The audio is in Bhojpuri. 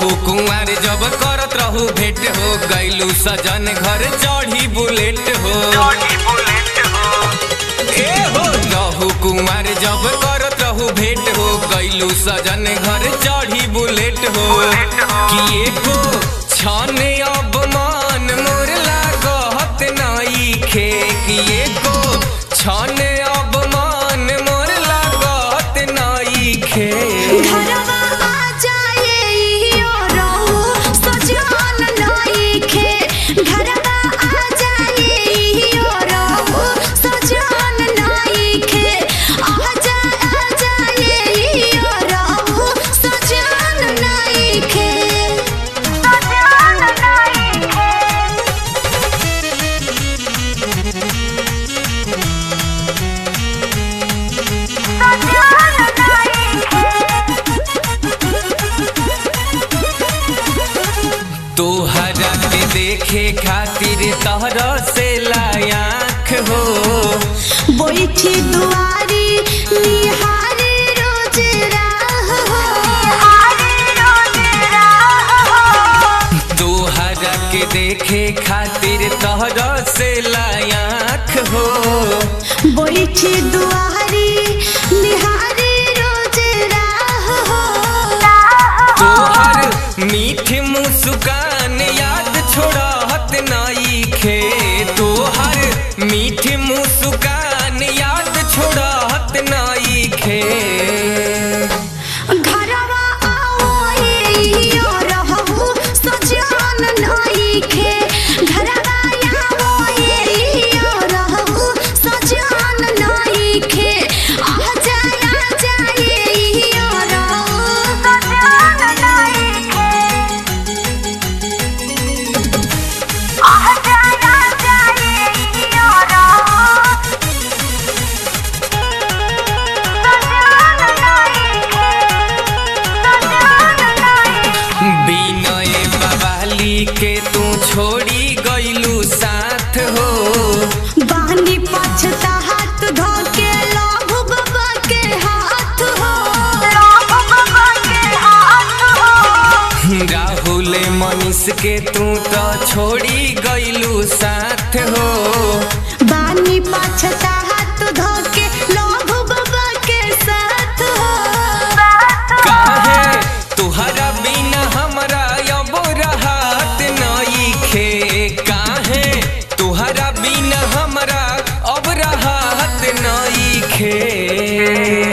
रहू कुंवर जब करत रहू भेंट हो गैलू सजन घर चढ़ी बुलेट हो ए हो रहू कुंवर जब करत रहू भेंट हो गैलू सजन घर चढ़ी बुलेट हो किए को छाने अब मान मोर लागत नाई खे किए को छाने अब मान मोर लागत नाई खे घरवा आ जाए इहो रहू सजन नइखे घरवा आ जाए इहो रहू सजन नइखे आ जा आ जाए इहो रहू सजन नइखे सजन नइखे तोहरा के देखे खातिर तहरा से लायाख हो बैठी दुआरी निहारी रोज राह तोहरा के देखे खातिर तहरा से लायाख हो बैठी दुआरी निहारी रोज राह तोहर मीठ मुस्कान याद छोड़त नाई खे तोहर मीठ मुस्कान याद छोड़त नाई खे घरवा आओ इहो रहू सजन नइखे घरवा आओ इहो रहू सजन नइखे आ जाए आ जाए इहो रहू सजन नइखे आ जाए आ जाए इहो रहू बिनय बवाली के तू छोड़ी गईलू साथ हो बानी पछता हाथ धो के लाभु बाबा के हाथ हो लाभु बाबा के हाथ हो राहुल मनीष के तू तो छोड़ी गईलू साथ हो बानी पछता हाथ धो के लाभु बाबा के साथ हो काहे तुहरा बिना हमरा अब रहत नई खे काहे तुहरा बिना हमरा अब रहत नई खे